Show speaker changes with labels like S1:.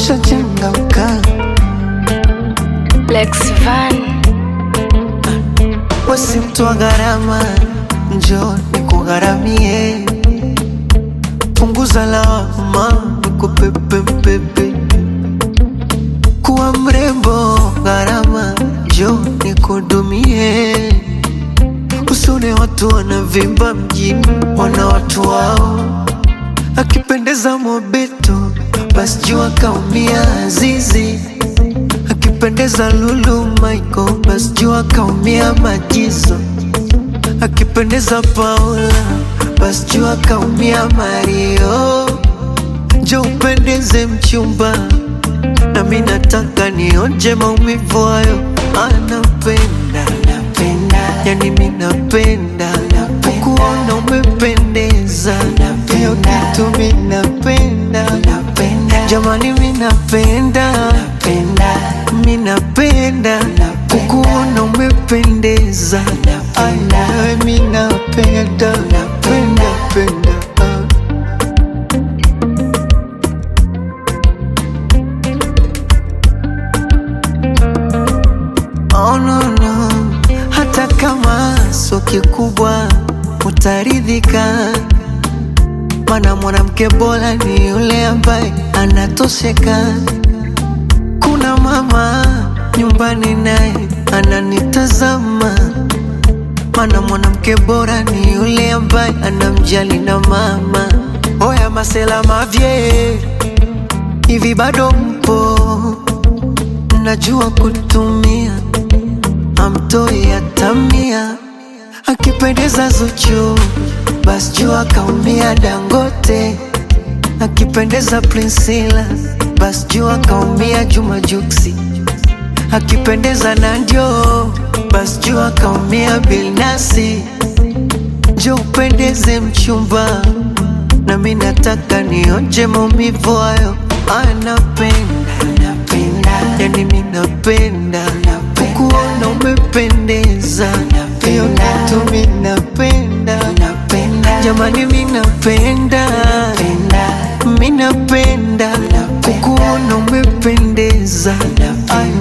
S1: ushachangamka,
S2: Lex Van,
S1: wesi mtu wa gharama, njoo nikugharamie, punguza lawama, nikupepe mpepe, kuwa mrembo gharama, njoo nikudumie, usone watu wanavimba mjini, wana watu wao akipendeza Mobeto basi jua kaumia Azizi, akipendeza Lulu Michael basi jua kaumia Majizo, akipendeza Paula basi jua kaumia Mario. Njo upendeze mchumba, nami nataka nionje maumivu hayo. Anapenda yani mi napenda kuona umependeza, hiyo kitu mi napenda jamani, mi napenda mi napenda kukuona umependeza, Ai, nawe mi napenda penda penda ah. Oh, no, no. Hata kama sio kikubwa utaridhika, mana mwanamke bora ni yule ambaye anatosheka. Kuna mama nyumbani naye ananitazama, mana mwanamke bora ni yule ambaye anamjali na mama. Oya masela mavye, hivi bado mpo? Najua kutumia amtoi atamia, akipendeza Zuchu basi jua kaumia Dangote, akipendeza Priscilla basi jua kaumia Juma Juksi, akipendeza Nandio basi jua kaumia Bilnasi. Jo upendeze mchumba, nami nataka nionje maumivu hayo. Anapenda yani mi napenda kukuona umependeza, hiyo kitu mi napenda jamani, mi napenda mi napenda kukuona umependeza, Ai,